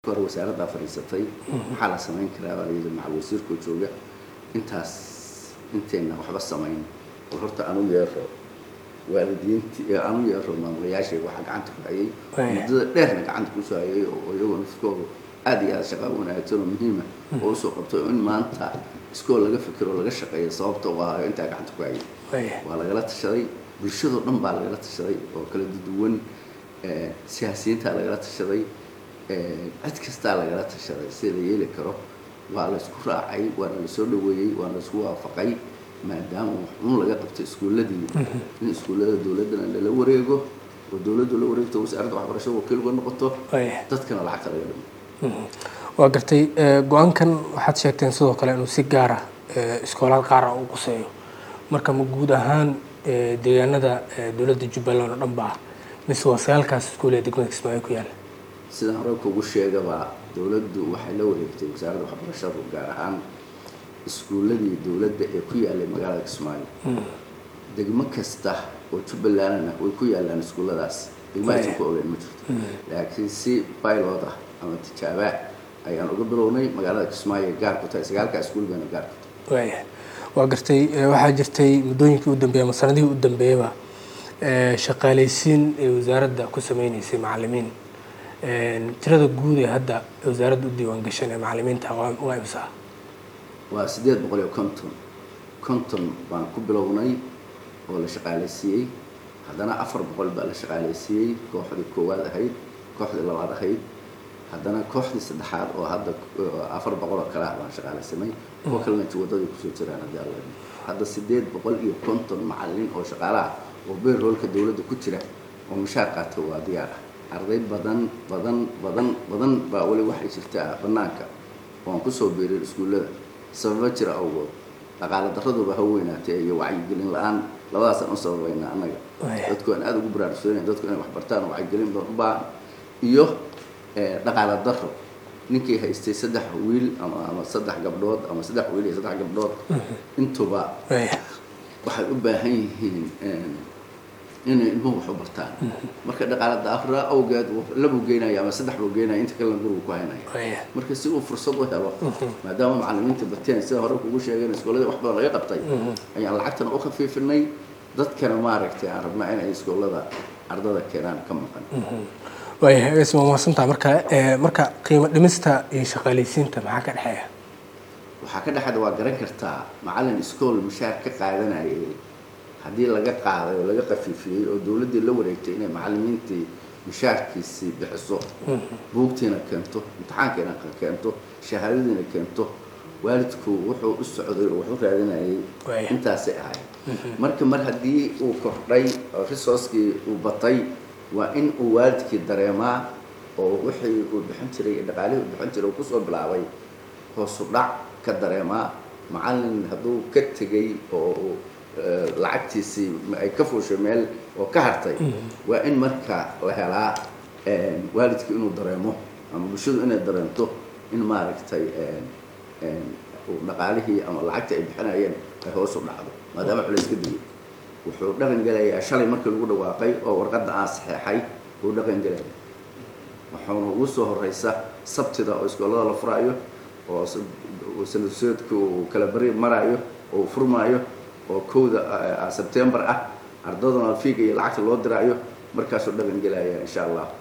marka hore wasaaraddaa fadhiisatay maxaa la samayn karaa baa layidhi macal wasiirkoo jooga intaas intayna waxba samayn oo horta anu yeero waalidiinti anu yeero maamulayaashayga waxaa gacanta ku hayay muddada dheerna gacanta kusoo hayay oo iyagoo nafkooda aada iyo aada shaqa wanaagsan oo muhiima oo usoo qabtay in maanta iskool laga fikiro laga shaqeeyo sababta waa intaa gacanta ku hayay waa lagala tashaday bulshadoo dhan baa lagala tashaday oo kala duwan siyaasiyiintaa lagala tashaday cid kastaa lagala tashaday sida la yeeli karo waa laysku raacay waana lasoo dhaweeyey waana laisku waafaqay maadaama waxun laga qabto iskuulladii in iskuullada dowladdana lala wareego oo dowladdu la wareegto wasaaradda waxbarashada wakiil uga noqoto dadkana lacagta laga dhimo waa gartay go-aankan waxaad sheegteen sidoo kale inuu si gaara iskoolaad qaara u quseeyo marka ma guud ahaan deegaanada dowladda jubbaland oo dhan ba ah mise waa sagaalkaas iskuul ee degmada kismaayo ku yaala sidaan hore kugu sheegaba dowladdu waxay la wareegtay wasaaradda waxbarashadu gaar ahaan iskuulladii dowladda ee ku yaalay magaalada kismaayo degmo kasta oo jubbalandna way ku yaalaan iskuulladaas degmahaysan ku ogeyn ma jirto laakiin si pilot ah ama tijaabaa ayaan uga bilownay magaalada kismaayo ay gaar ku tahay sagaalka iskuul bayna gaar ku tahay waaya waa gartay waxaa jirtay muddooyinkii u dambeeyey ama sanadihii u dambeeyaba shaqaalaysiin ee wasaaradda ku sameyneysay macalimiin tirada guud ee hadda wasaaradda u diiwaan gashan ee macalimiinta waa imsa waa siddeed boqol iyo konton konton baan ku bilownay oo la shaqaalaysiiyey haddana afar boqol baa la shaqaalaysiiyey kooxdii koowaad ahayd kooxdii labaad ahayd haddana kooxdii saddexaad oo hadda afar boqol oo kale ah baan shaqaalaysanay kuwa kalena wadadii kusoo jiraan haddii alla hadda siddeed boqol iyo konton macalin oo shaqaalaha oo beerroolka dowladda ku jira oo mushaar qaata waa diyaar ah arday badan badan badan badan baa weli waxay jirtaa bannaanka oo aan kusoo biirin iskuullada sababa jira awgood dhaqaala daraduba ha weynaatee iyo wacyigelin la-aan labadaasaan u sababaynaa annaga dadku aan aada ugu baraarugsanay dadku inay waxbartaan oo wacyigelin badan u baahan iyo dhaqaala daro ninkii haystay saddex wiil ama ama saddex gabdhood ama saddex wiil iyo saddex gabdhood intuba waxay u baahan yihiin inay ilmuhu wax u bartaan marka dhaqaala daafra awgeed labuu geynaya ama saddex buu geynaya inta kalena gurigu ku haynaya marka si uu fursad u helo maadaama macalimiinta bateen sida hore kugu sheegeen iskooladii wax badan laga qabtay ayaan lacagtana u khafiifinay dadkana maaragtay aan rabnaa inay iskoolada ardada keenaan ka maqan waayahay waa mahadsantaa marka marka qiimo dhimista iyo shaqaalaysiinta maxaa ka dhexeeya waxaa ka dhexeeda waa garan kartaa macalin iskool mushaar ka qaadanayay haddii laga qaaday oo laga qafiifiyey oo dowladdii la wareegtay inay macalimiintii mushaarkiisii bixiso buugtiina keento imtixaankiina keento shahaadadiina keento waalidku wuxuu u socday oo wax u raadinayay intaasay ahayd marka mar haddii uu kordhay oo resourcekii uu batay waa in uu waalidkii dareemaa oo wixii uu bixin jiray iyo dhaqaalihii uu bixin jiray uu kusoo bilaabay hoosu dhac ka dareemaa macalin hadduu ka tegay oo lacagtiisii ay ka fuushay meel oo ka hartay waa in marka la helaa waalidku inuu dareemo ama bulshadu inay dareento in maaragtay dhaqaalihii ama lacagta ay bixinayeen ay hoos u dhacdo maadaama culayska digay wuxuu dhaqan gelayaa shalay markii lagu dhawaaqay oo warqadda aan saxeexay uu dhaqan gelaya waxauna ugu soo horeysa sabtida oo iskoolada la furaayo oo sanadsoodka uu kala bari maraayo oo furmaayo oo kowda sebtembar ah ardaduna fiiga iyo lacagta loo diraayo markaasuu dhaqan gelaya insha allah